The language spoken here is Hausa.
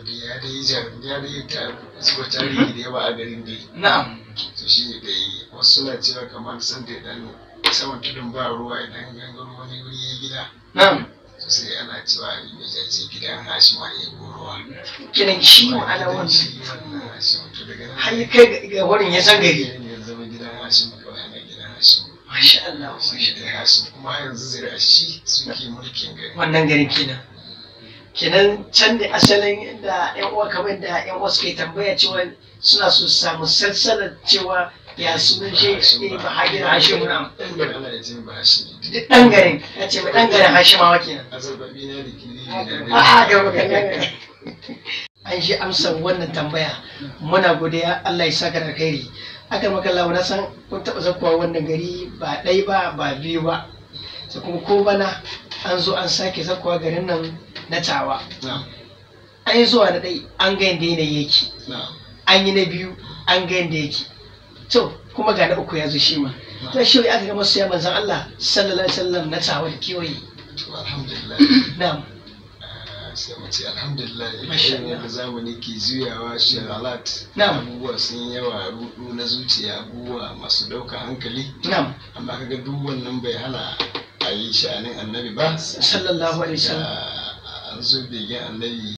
dai ya dai jar ya dai ta zuba tarihi da yawa a garin dai na'am to shi ne dai wasu suna cewa kamar san da dan saman tudun ba ruwa idan gangaro wani wuri ya gida na'am to sai ana cewa mai jaje gidan hashima ya yi ruwa kinan shi ma'ana wannan shi wannan hashima to daga nan har ya kai ga- ga wurin ya san gari ya zama gidan hashima kawai ana gidan hashima masha Allah shi masha ne dai hashima kuma yanzu zira shi suke mulkin gari wannan garin kenan kenan can da asalin inda yan uwa kamar da yan uwa suke tambaya cewa suna so su samu salsalar cewa ya sunan shi eh, ba hajjin hashimu na ɗan gari ana da jin ba hashimi duk ɗan garin ya ce mai ɗan garin hashimawa kenan azarbabi na da kiri a'a ga magana an shi amsar wannan tambaya muna godiya Allah ya saka da alkhairi aka maka Allah na san kun taɓa zakuwa wannan gari ba ɗai ba ba biyu ba sai kuma ko bana an zo an sake zakuwa garin nan na tawa na an yi zuwa na ɗai an ga yadda yanayi yake na an yi na biyu an ga yadda yake to kuma ga na uku ya zo shi ma to shi aka ga masu ya manzan Allah sallallahu alaihi wasallam na tawa da kewaye to alhamdulillah na'am ah, sai mu ce alhamdulillah Masha irin yadda zamani ke juyawa shagalat Na'am. abubuwa sun yawa rudu na zuciya abubuwa masu ɗaukar hankali na'am amma kaga duk wannan bai hana a yi sha'anin annabi ba sallallahu alaihi wasallam Da an zo begen annabi